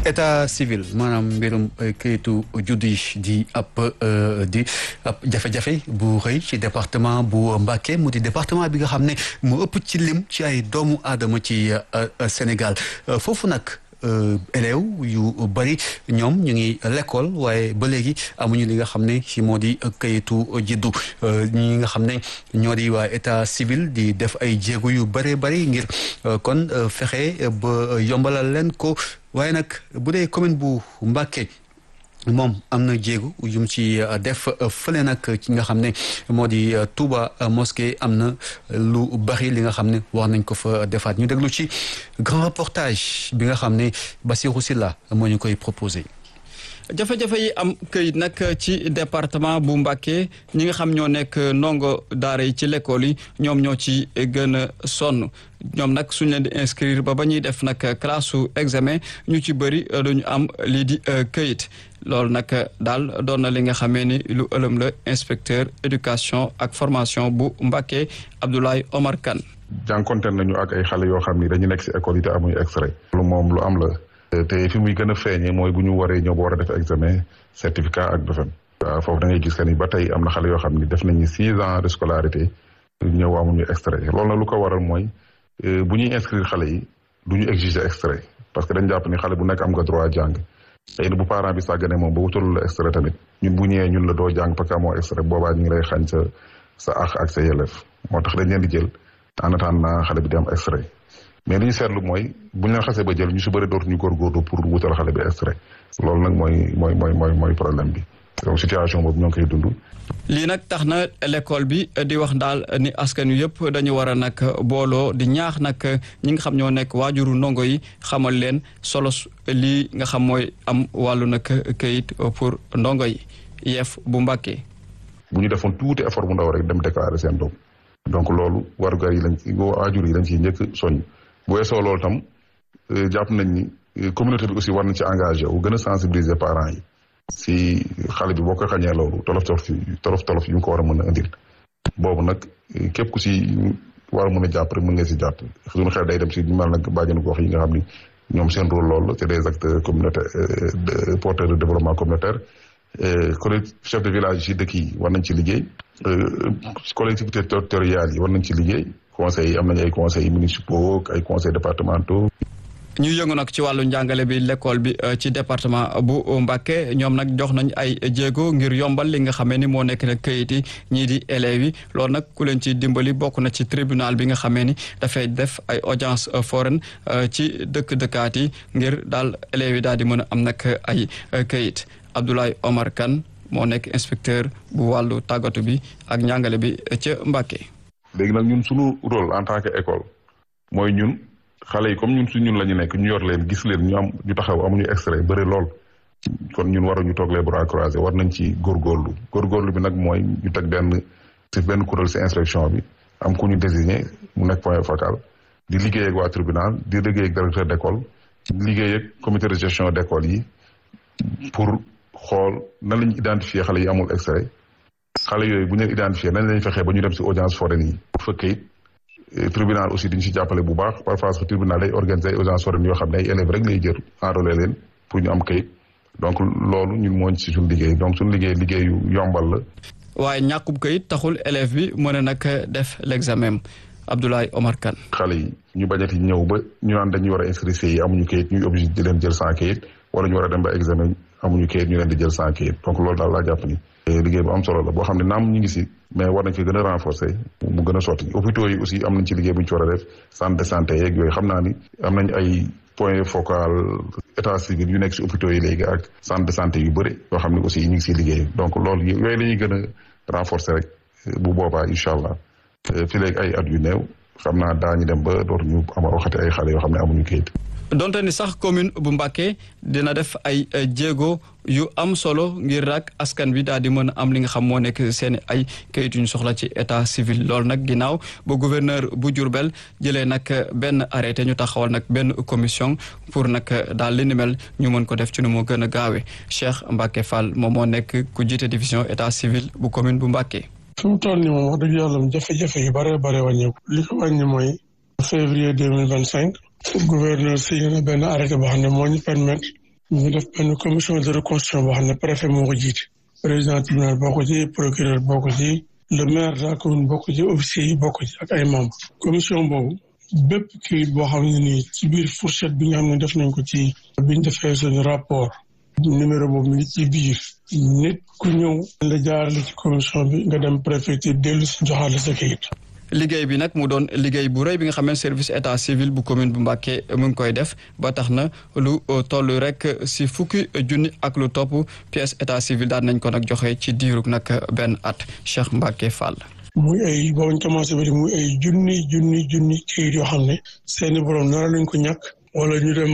état civil maanaam mbirum kayitu juddu yi di ab di ab jafe-jafe bu rëy ci département bu Mbacké mu di département bi nga xam ne mu ëpp ci lim ci ay doomu aadama ci Sénégal foofu nag élèves yu bëri ñoom ñu ngi l'école waaye ba léegi amuñu li nga xam ne ci moo di kayitu juddu ñi nga xam ne ñoo di waa état civil di def ay jéego yu bëree bëri ngir kon fexe ba yombalal leen ko waaye nag bu dee commune bu Mbacké moom am na jéegu yum ci def fële nag ci nga xam ne moo di Touba mosquée am na lu bari li nga xam ne war nañ ko fa defaat ñu déglu ci grand reportage bi nga xam ne Bassirou Sylla moo ñu koy proposé. jafe-jafe yi am këyit nag ci département bu Mbacké ñi nga xam ñoo nekk ndongo daara yi ci l'école yi ñoom ñoo ci gën a sonn ñoom nag suñ leen di inscrire ba ba ñuy def nag classe su examen ñu ci bëri duñu am lii di këyit loolu nag daal doon na li nga xamee ni lu ëlëm la inspecteur éducation ak formation bu Mbacké Abdoulaye Omar Kane jànkonteel nañu ak ay xale yoo xam ni dañu nekk si école yi te amuñu extrait lu moom lu am la te fi muy gën a feeñee mooy bu ñu waree ñëw ba war a def examen certificat ak BFEM waaw foofu da ngay gis que ni ba tey am na xale yoo xam ni def nañu six ans de scolarité ñëw amuñu extrait loolu na lu ko waral mooy bu ñuy inscrire xale yi du ñu exiger extrait parce que dañ jàpp ni xale bu nekk am nga droit jàng xëy na bu parent bi sàggane moom ba wutalul la extrait tamit ñun bu ñëwee ñun la doo jàng parce que amoo extrait boobaa ñu ngi lay xañ sa sa àq ak sa yelleef moo tax dañ leen di jël en attendant xale bi di am extrait mais li ñu seetlu mooy bu ñu leen xasee ba jël ñu si bëri dootuñu góorgóorlu pour wutal xale bi extrait loolu nag mooy mooy mooy mooy mooy problème bi donc situation boobu ñoo ngi koy dund. lii nag tax na l'école bi di wax daal ni askan wi yëpp dañu war a nag booloo di ñaax nag ñi nga xam ñoo nekk waajuru ndongo yi xamal leen solo lii nga xam mooy am wàllu nag kayit pour ndongo yi yeef bu Mbacké. bu ñu defoon tuuti effort bu ndaw rek dem déclarer seen doom donc loolu warugar yi lañ waajur yi lañ ciy njëkk soññ. bu weesoo loolu tam jàpp nañ ni communauté bi aussi war nañ ci engagé wu gën a sensibiliser parents yi si xale bi boo ko xañee loolu tolof tolof yi tolof tolof yi mu ko war a mën a indil boobu nag képp ku si war a mën a jàpp rek mën nga si jàpp suñu xel day dem si ñu mel nag bàjjenu gox yi nga xam ni ñoom seen rôle loolu c'est des acteurs communautaires porteurs de développement communautaire collectivité chef de village yi dëkk yi war nañ ci liggéey collectivité territoriales yi war nañ ci liggéey conseils yi am nañu ay conseils municipaux ay conseils départementaux. ñu yëngu nag ci wàllu njàngale bi l'école bi ci département bu Mbacké ñoom nag jox nañ ay jéego ngir yombal li nga xamee ni moo nekk nag këyit yi ñii di élèves yi loolu nag ku leen ci dimbali bokk na ci tribunal bi nga xamee ni dafay def ay audience foraine ci dëkk dëkkaat yi ngir daal élèves yi daal di mën a am nag ay këyit Abdoulaye Omar Kane moo nekk inspecteur bu wàllu tàggatu bi ak njàngale bi ca Mbacké. léegi nag ñun suñu rôle en tant que école mooy ñun xale yi comme ñun su ñun la ñu nekk ñu yor leen gis leen ñu am ñu taxaw amuñu extrait bëri lool kon ñun waruñu toog les bras croisés war nañ ci góorgóorlu góorgóorlu bi nag mooy ñu teg benn ci benn kuréel ci inspection bi am ku ñu désigné mu nekk point focal di liggéey ak waa tribunal di liggéey ak directeur d'école di liggéey ak comité de gestion d'école yi pour xool nan lañu identifier xale yi amul extrait xale yooyu bu ñu leen identifié nañ lañ fexee ba ñu dem si audience foraine yi bu fekkee tribunal aussi dañu si jàppale bu baax parfois su tribunal day organiser audience foraine yoo xam ne ay élèves rek lay jël enrôler leen pour ñu am kayit donc loolu ñun mooñ si suñu liggéey donc suñu liggéey liggéeyu yombal la waaye ñàkkub kayit taxul élève bi mën a nag def l'examen Abdoulaye Omar Kane xale yi ñu bañati ñëw ba ñu naan dañuy war a inscrire yi amuñu kayit ñuy obligé di leen jël sans kayit wala ñu war a dem ba examen amuñu kayit ñu leen di jël sans kayit donc loolu daal laa jàpp ni liggéey bu am solo la boo xam ne naam ñu ngi si mais war nañ ko gën a renforcer mu gën a sotti hôpitaux yi aussi am nañ ci liggéey bu ñu ci war a def centre de santé yeeg yooyu xam naa ni am nañ ay point focal état civil yu nekk si hôpitaux yi léegi ak centre de santé yu bëri yoo xam ne aussi ñu ngi siy liggéey donc loolu yooyu la ñuy gën a renforcer rek bu boobaa incha allah fi léegi ay at yu néew xam naa daañu dem ba dootuñu ama waxati ay xale yoo xam ne amuñu kayit donte ni sax commune bu Mbacké dina def ay jéego yu am solo ngir rak askan bi daal di mën a am li nga xam moo nekk seen ay kayit yu ñu soxla ci état civil loolu nag ginnaaw ba gouverneur bu Diourbel jëlee nag benn arrêté ñu taxawal nag benn commission pour nag daal li ni mel ñu mën ko def ci nu mu gën a gaawee Cheikh Mbacké Fall moom moo nekk ku jiite division état civil bu commune bu Mbacké. fi mu toll nii moom wax dëgg yàlla jafe-jafe yu bare bare wàññeeku li ko wàññi mooy février deux mille vingt cinq gouverneur signé na benn arrêté boo xam ne moo ñu permettre ñu def benn commission de reconstruction boo xam ne préfet moo ko jiite président tribunal bokk ci procureur bokk ci le maire de la commune bokk ci officier yi bokk ci ak ay membres commission boobu bépp kayit boo xam ne nii ci biir fourchette bi nga xam ne def nañ ko ci biñ defee suñu rapport numéro boobu mi ngi ci biir nit ku ñëw la jaarale ci commission bi nga dem préfecture dellu si joxaale sa kayit liggéey bi nag mu doon liggéey bu rëy bi nga xam ne service état civil bu commune bu Mbacké mu ngi koy def ba tax na lu toll rek si fukki junni ak lu topp pièce état civil daan nañ ko nag joxe ci diirug nag benn at Cheikh Mbacké Fall. muy ay boobu ñu commencé ba di muy ay junni junni junni kayit yoo xam ne seeni borom nara lañ ko ñàkk wala ñu dem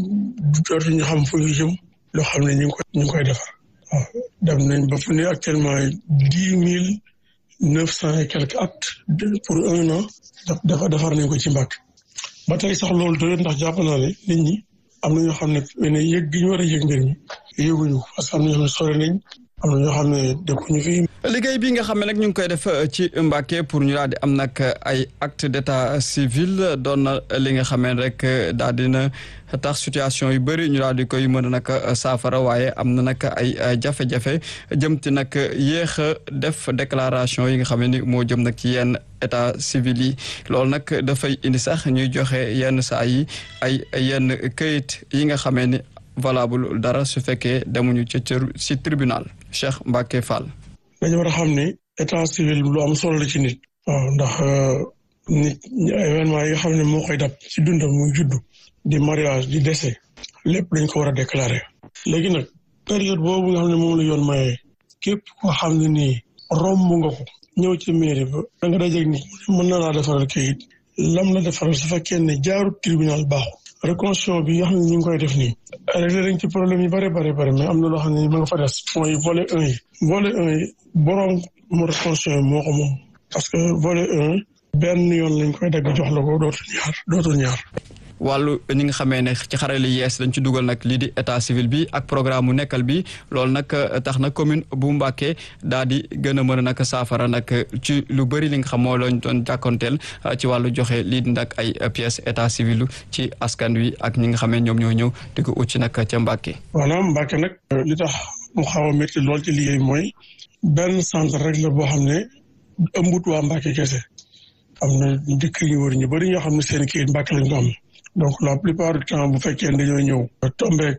dootuñu xam fu ñu jëm loo xam ne ñu ngi koy ñu ngi koy defar waaw dem nañ ba fu ne actuellement dix mille neuf cent et quelques actes pour un an dafa defar nañ ko ci Mbacké ba tey sax loolu doyut ndax jàpp naa ne nit ñi am na ñoo xam ne ne yëg gi ñu war a yëg mbir mi yëguñu parce que am na ñoo xam ne sore nañ am na ñoo xam ne dëkkuñu fi. liggéey bi nga xam ne nag ñu ngi koy def ci Mbacké pour ñu daal di am nag ay acte d'état civil doon na li nga xam ne rek daal dina tax situation yu bëri ñu daal di koy mën a nag saafara waaye am na nag ay jafe-jafe jëm ci nag yéex a def déclaration yi nga xam ne ni moo jëm nag ci yenn état civil yi loolu nag dafay indi sax ñuy joxe yenn saa yi ay yenn këyit yi nga xamee ni valable dara su fekkee demuñu ci ci tribunal Cheikh Mbacké Fall. dañu war a xam ne état civil lu am solo la ci nit. waaw ndax nit événement yi nga xam ne moo koy dab ci dundam muy juddu di mariage di décès lépp dañ ko war a déclarer. léegi nag période boobu nga xam ne moom la yoon maye képp koo xam ne nii romb nga ko ñëw ci mairie ba da nga dajeeg nit mën na laa defaral kayit lam la defaral su fekkee ne jaarut tribunal baaxul. reconstruction bi nga xam ne ñu ngi koy def nii réglé nañ ci problème yi bëri bëri bëri mais am na loo xam ne ma nga fa des mooy volet un yi volet un yi boroom mu reconstruction yi moo ko moom parce que volet un benn yoon lañ koy dagg jox la ko dootul ñaar dootul ñaar wàllu ñi nga xamee ne ci xarale yees dañ ci dugal nag lii di état civil bi ak programme mu nekkal bi loolu nag tax na commune bu Mbacké daal di gën a mën a nag saafara nag ci lu bëri li nga xam moo lañ doon jàkkonteel ci wàllu joxe lii di nag ay pièces état civil ci askan wi ak ñi nga xamee ñoom ñoo ñëw di ko ut ci nag ca Mbacké. maanaam Mbacké nag li tax mu xaw a métti lool ci liggéey mooy benn centre rek la boo xam ne ëmbut waa Mbacké kese am na dëkk yu wër ñu bëri ñoo xam ne seen kii Mbacké lañ ko am. donc la plupart du temps bu fekkee ne dañoo ñëw tombeek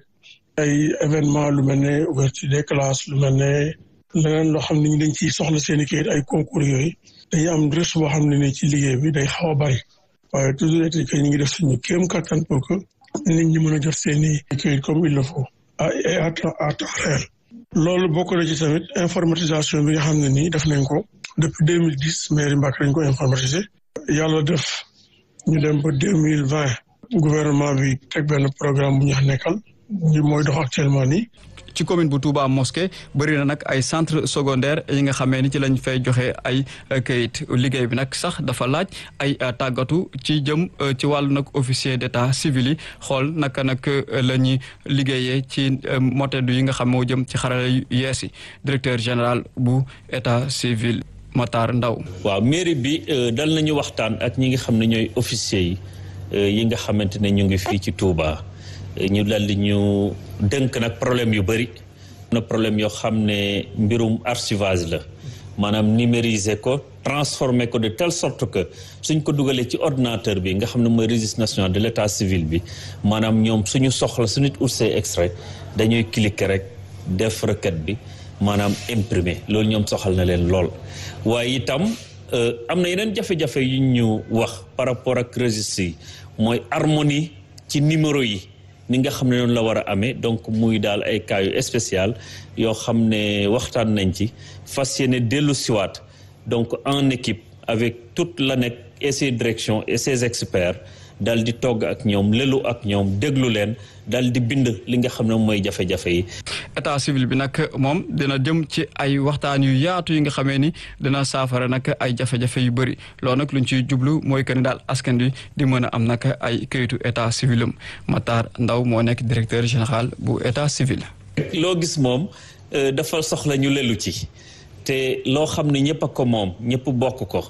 ay événement lu mel ne ouverture des classes lu mel ne leneen loo xam ne ñu dañ ciy soxla seen i kayit ay concours yooyu dañuy am risque boo xam ne ni ci liggéey bi day xaw a bari waaye toujours été que ñu ngi def suñu kéem kattan pour que nit ñi mën a jot seen i kayit comme il le faut et à temps à temps réel loolu bokk na ci tamit informatisation bi nga xam ne nii def nañ ko depuis deux mille dix mairie Mbacké dañ ko informatisé yàlla def ñu dem ba deux mille vingt gouvernement bi teg benn programme bu ñu nekkal ñu mooy dox actuellement nii. ci commune bu Touba Mosquée bëri na nag ay centre secondaire yi nga xamee ni ci lañ fay joxe ay kayit liggéey bi nag sax dafa laaj ay tàggatu ci jëm ci wàllu nag officier d'état civil yi xool naka nag la ñuy liggéeyee ci motedu yi nga xam moo jëm ci xarala yu yees yi directeur général bu état civil Matar Ndaw waaw mairie bi dal nañu waxtaan ak ñi nga xam ne ñooy officier yi yi nga xamante ne ñu ngi fii ci Touba ñu dal di ñu dënk nag problème yu bëri na problème yoo xam ne mbirum archivage la maanaam numériser ko transformer ko de telle sorte que suñ ko dugalee ci ordinateur bi nga xam ne mooy registre national de l'état civil bi maanaam ñoom suñu soxla su nit ut see extrait dañuy cliquer rek def requête bi maanaam imprimer loolu ñoom soxal na leen lool waaye itam am na yeneen jafe-jafe yu ñu wax par rapport ak registre yi mooy harmonie ci numéro yi ni nga xam ne noonu la war a amee donc muy daal ay cas yu spécial yoo xam ne waxtaan nañ ci fas yéene dellu siwaat donc en équipe avec toute l'ANEC et ses directions et ses experts dal di togg ak ñoom lelu ak ñoom déglu leen dal di bind li nga xam ne mooy jafe-jafe yi. état civil bi nag moom dina jëm ci ay waxtaan yu yaatu yi nga xamee ni dina saafara nag ay jafe-jafe yu bëri loolu nag luñ ciy jublu mooy que ni daal askan wi di mën a am nag ay këyitu état civilam Matar Ndaw moo nekk directeur général bu état civil. loo gis moom dafa soxla ñu lelu ci te loo xam ne ñëpp a ko moom ñëpp bokk ko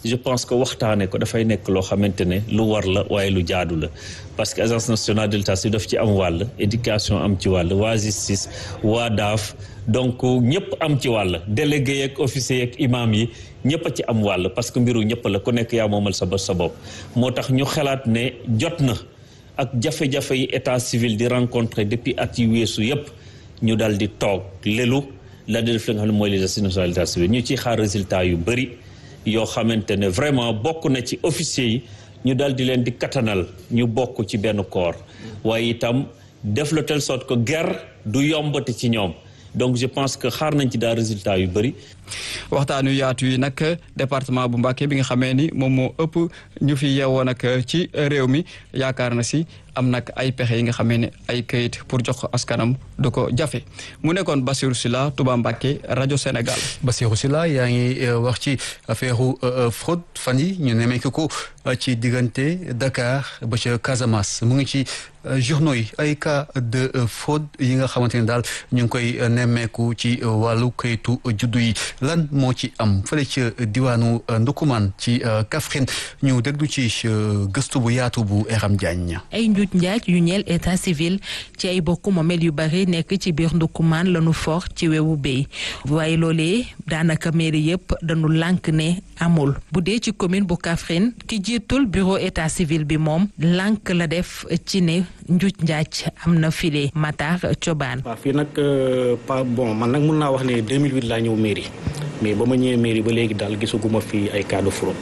je pense que waxtaane ko dafay nekk loo xamante ne lu war la waaye lu jaadu la parce que agence nationale de l'état civil daf ci am wàll éducation am ci wàll waa justice waa daaf donc ñëpp am ci wàll délégué yeeg officier yeeg imam yi ñëpp a ci am wàll parce que mbiru ñëpp la ku nekk yaa moomal sa sa bopp moo tax ñu xalaat ne jot na ak jafe-jafe yi état civil di rencontrer depuis at yi weesu yëpp ñu dal di toog lelu la di def li nga xam ne mooy les assises nationales d'état civil ñu ciy xaar résultat yu bëri yoo xamante ne vraiment bokk na ci officier yi ñu dal di leen di katanal ñu bokk ci benn corps waaye itam def la telle sorte que guerre du yombati ci ñoom donc je pense que xaar nañ ci daal résultat yu bëri. waxtaan yu yaatu yi nag département bu Mbacké bi nga xamee ni moom moo ëpp ñu fi yeewoo nag ci réew mi yaakaar na si am nag ay pexe yi nga xamee ne ay kayit pour jox ko askanam du ko jafe mu nekkoon Bassirou Sylla Touba Mbacké rajo Sénégal. Bassirou Sylla yaa ngi wax ci affaire fraude fan yi ñu nemmeeku ko ci diggante Dakar ba ca Casamance mu ngi ci journaux yi ay cas de fraude yi nga xamante ne daal ñu ngi koy nemmeeku ci wàllu kayitu juddu yi lan moo ci am fële ca diwaanu Ndukumaan ci Kaffrine ñu déglu ci gëstu bu yaatu bu Eram Diagne. ay njuuj njaaj yu ñeel état civil ci ay bokk moomeel yu bari nekk ci biir Ndukumaan lañu for ci wewu béy waaye loolee daanaka mairie yëpp dañu lànk ne amul bu dee ci commune bu Kaffrine ki jiitul bureau état civil bi moom lànk la def ci ne njuuj njaaj am na file Matar Cobaan. waaw fii nag pas bon man nag mun naa wax ne 2008 laa ñëw mairie mais ba ma ñëwee mairie ba léegi daal gisaguma fii ay cas de fraude.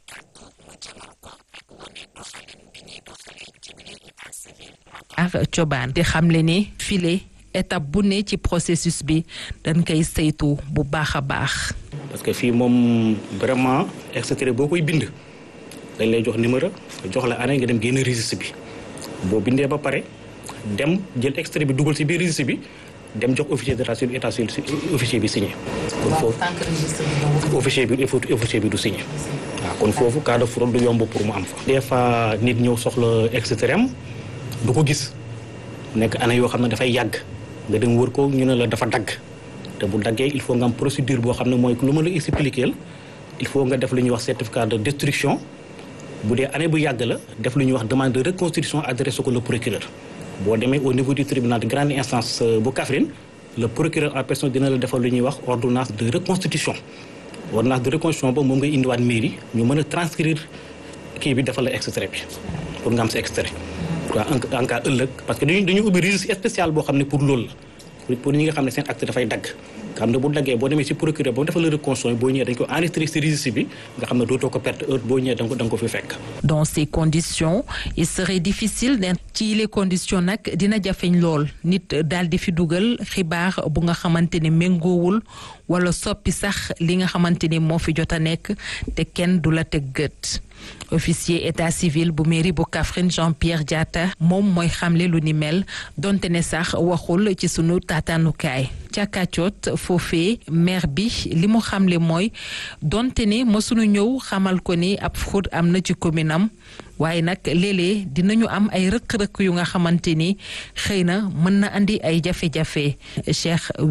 ak cobaan di xamle ne file étape bu ne ci processus bi dañ koy saytu bu baax a baax. parce que fii moom vraiment extrait boo koy bind dañ lay jox numéro jox la année nga dem génn registre bi boo bindee ba pare dem jël extrait bi dugal ci biir registre bi dem jox officier d'état civil état civil officier bi signé. kon foofu officier bi officier bi du signé. waaw kon foofu cas de fraude du yomb pour mu am fa. des fois nit ñëw soxla extrême du ko gis nekk année yoo xam ne dafay yàgg nga dem wër ko ñu ne la dafa dagg te bu daggee il faut nga am procédure boo xam ne mooy lu ma la expliquer il faut nga def lu ñuy wax certificat de destruction bu dee année bu yàgg la def lu ñuy wax demande de reconstitution adressé ko le procureur. boo demee au niveau du tribunal de grande instance bu Kaffrine le procureur en personne dina la defal lu ñuy wax ordonnance de reconstitution ordonnance de reconstitution ba moom ngay indiwaat mairie ñu mën a transcrire kii bi defal la extrait bi pour nga am sa extrait waaw en cas ëllëg parce que dañu dañu ubbi registre spécial boo xam ne pour loolu la pour ñi nga xam ne seen acte dafay dagg nga xam ne bu daggee boo demee ci procureur ba mu defal la reconstitution boo ñëwee dañ ko enregistré ci registre bi nga xam ne dootoo ko perte heure boo ñëwee da nga ko da nga ko fi fekk. dans ces conditions il serait difficile de ci les conditions nag dina jafeñ lool nit daal di fi dugal xibaar bu nga xamante ne méngoowul wala soppi sax li nga xamante ni moo fi jot a nekk te kenn du la teg gët. officier état civil bu mairie bu Kaffrine Jean-Pierre Diatta moom mooy xamle lu ni mel donte ne sax waxul ci sunu taataanukaay ca kàccoot foofee maire bi li mu xamle mooy donte ne mësunu ñëw xamal ko ni ab fraude am na ci commune am waaye nag léeg-léeg dinañu am ay rëq-rëq yu nga xamante ni xëy na mën na andi ay jafe-jafe Cheikh